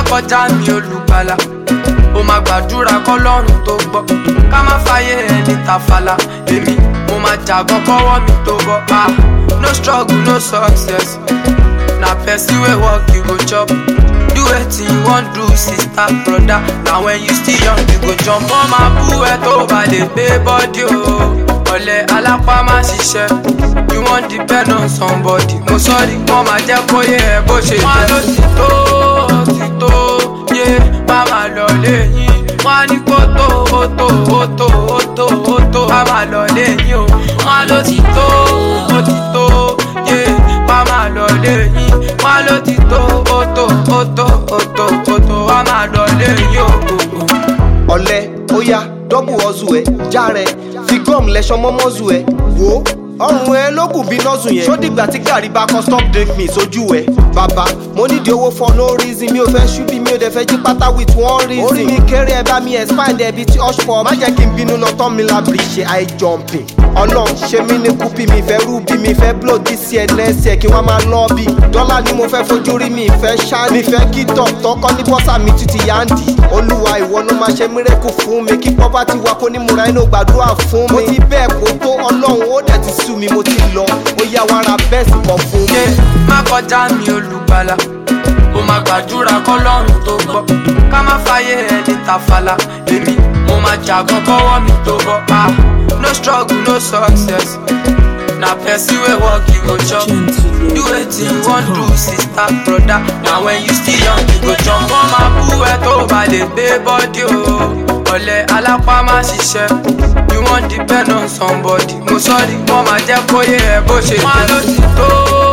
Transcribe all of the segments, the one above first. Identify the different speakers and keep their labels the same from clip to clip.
Speaker 1: kọjá mi olùgbàlà ó máa gbàdúrà kọlọ́run tó gbọ́ ká má fàyè ẹni tàfàlà èmi mo máa jàgbọ́n kọ́wọ́ mi tó bọ́ ah no struggle no success na person wey work you go chop do wetin you wan do sister broda na when you still young you go jump wọ́n máa bú ẹ tó bá lè gbé bọ́dí o ọ̀lẹ alápá má ṣiṣẹ́ you wan depend on somebody mo sọ́ọ́rí wọ́n máa jẹ́ kó yẹ ẹ bó ṣe jẹ́. wọ́n ló ti tó ti tó yé má máa lọ léyìn wọ́n á ní kó tó ó tó ó tó ó tó ó tó má máa lọ léyìn o wọ́n ló ti tó ó ti tó yé má máa lọ léyìn wọ́n ló ti tó ó tó ó tó ó tó ó tó má máa lọ léyìn o.
Speaker 2: ọ̀lẹ ó yá dọ́bù ọ̀zù ẹ̀ já rẹ̀ fi gọ́ọ̀mù lẹ́sọ̀ mọ́mọ́zù ẹ̀ wò ó ọrùn ẹ ló kù bí nọ́ọ̀sù yẹn ṣó dìgbà tí gàrí bá kọ́ stop drink me sójú ẹ bàbá mo nídìí owó for no reason mi ò fẹ́ ṣúbí mi ò dẹ̀ fẹ́ jí pátá with one reason orí mi kéré ẹ bá mi expand ẹ bíi ti ọ̀ṣpọ̀ má jẹ́ kí n bínú lọ tán mi labiri ṣe high jumping ọlọ́run ṣe mí ní kúpì mi fẹ́ rúbí mi fẹ́ blow this year next year kí wọ́n máa lọ́ bí dọ́là ni mo fẹ́ fojú rí mi fẹ́ ṣá mi fẹ́ kí tọ̀tọ̀ kọ́ ní bọ́sà mi títí yáǹdì olúwa ìwọ ló máa ṣe mírẹ́kù fún mi kí pọ́pátì wa kó ní múra inú gbàdúrà fún mi mo ti bẹ́ẹ̀ kó tó ọlọ́run ó dẹ̀ ti sú mi mo ti lọ ó yá wa ra bẹ́ẹ̀sì kan fún mi.
Speaker 1: yé má kọjá mi olùgbàlà ó máa gbàdúrà kọlọ́run tó gbọ́ ká má fàyè ẹni tàfàlà èmi mo máa jàgbọ́n kọ́wọ́ mi tó bọ́ ah no struggle no success na person wey work you go chop do wetin you wan do sister broda na when you still young you go jump wọ́n máa bú ẹ tó bá lè gbé bọ́dí o ọ̀lẹ alápá má ṣiṣẹ́ you wan depend on somebody mo sọ́ọ́rí wọ́n máa jẹ́ kó yẹ ẹ bó ṣe jẹ́. wọ́n ló ti tó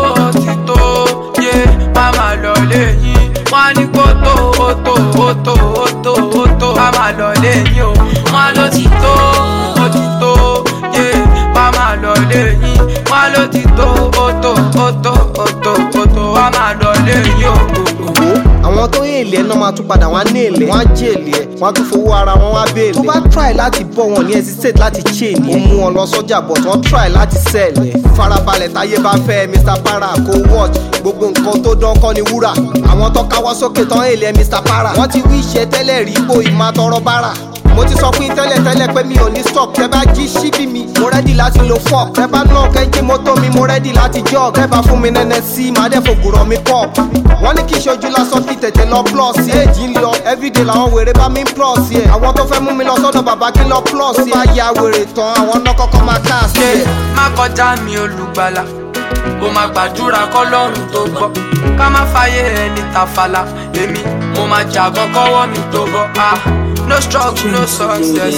Speaker 1: ti tó yé má máa lọ léyìn wọ́n á ní kó tó ó tó ó tó ó tó ó tó má máa lọ léyìn o wọ́n ló ti tó ó ti tó yé má máa lọ léyìn wọ́n ló ti tó ó tó ó tó ó tó ó tó má máa lọ léyìn o.
Speaker 2: wò ó àwọn tó yé èlé ẹ náà máa tún padà wọn á ní èlé wọn á jẹ èlé ẹ wọn á tún fowó ara wọn wá béèlè. tó bá try láti bọ́ wọn ní hesitate láti chain ẹ. ó mú wọn lọ sọ́jà but wọ́n try láti sell ẹ. farabalẹ̀ táyé bá fẹ́ mr para kó watch gbogbo nǹkan tó dán kọ́ ni wúrà. àwọn tó káwọ́ sókè tán èlé ẹ mr para. wọ́n ti wí iṣẹ́ tẹ́lẹ̀ rí ipò ìmọ̀ tọrọ bára mo ti sọ fún yín tẹ́lẹ̀ tẹ́lẹ̀ pé mi ò ní stop tẹ́ bá jí síbí mi mo rẹ́dì láti lo fork tẹ́ bá náà kẹ́jí mọ́tò mi mo rẹ́dì láti jog tẹ́ bá fún mi nẹ́nẹ́ sí màá dẹ̀ fògùrọ̀ mi pop wọ́n ní kí ṣojú lásán kí tètè lọ plus yẹ èjì ń lọ everyday làwọn wèrè bá mi ń plus yẹ àwọn tó fẹ́ mú mi lọ sọ́dọ̀ bàbá kí lọ plus yẹ tó bá ya wèrè tán àwọn náà kọ́kọ́ máa cast
Speaker 1: ṣe
Speaker 2: yẹ.
Speaker 1: má kọjá mi olùgbàlà ó máa gbàdúrà kọlọ́run tó gbọ́ ká má fàyè ẹni tàfàlà èmi mo máa jàgbọ́n kọ́wọ́ mi tó bọ́ ah no struggle no success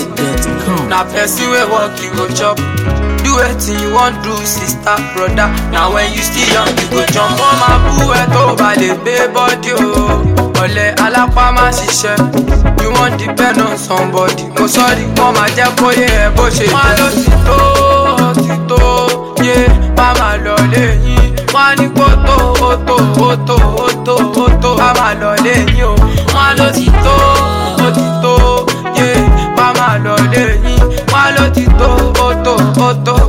Speaker 1: na person wey work you go chop do wetin you wan do sister broda na when you still young you go jump wọ́n máa bú ẹ tó bá lè gbé bọ́dí o ọ̀lẹ alápá má ṣiṣẹ́ you wan depend on somebody mo sọ́ọ́rí wọ́n máa jẹ́ kó yẹ ẹ bó ṣe jẹ́. wọ́n ló ti tó ti tó yé má máa lọ léyìn wọ́n á ní kó tó ó tó ó tó ó tó ó tó má máa lọ léyìn o wọ́n ló ti tó ó ti tó yé má máa lọ léyìn wọ́n ló ti tó ó tó ó tó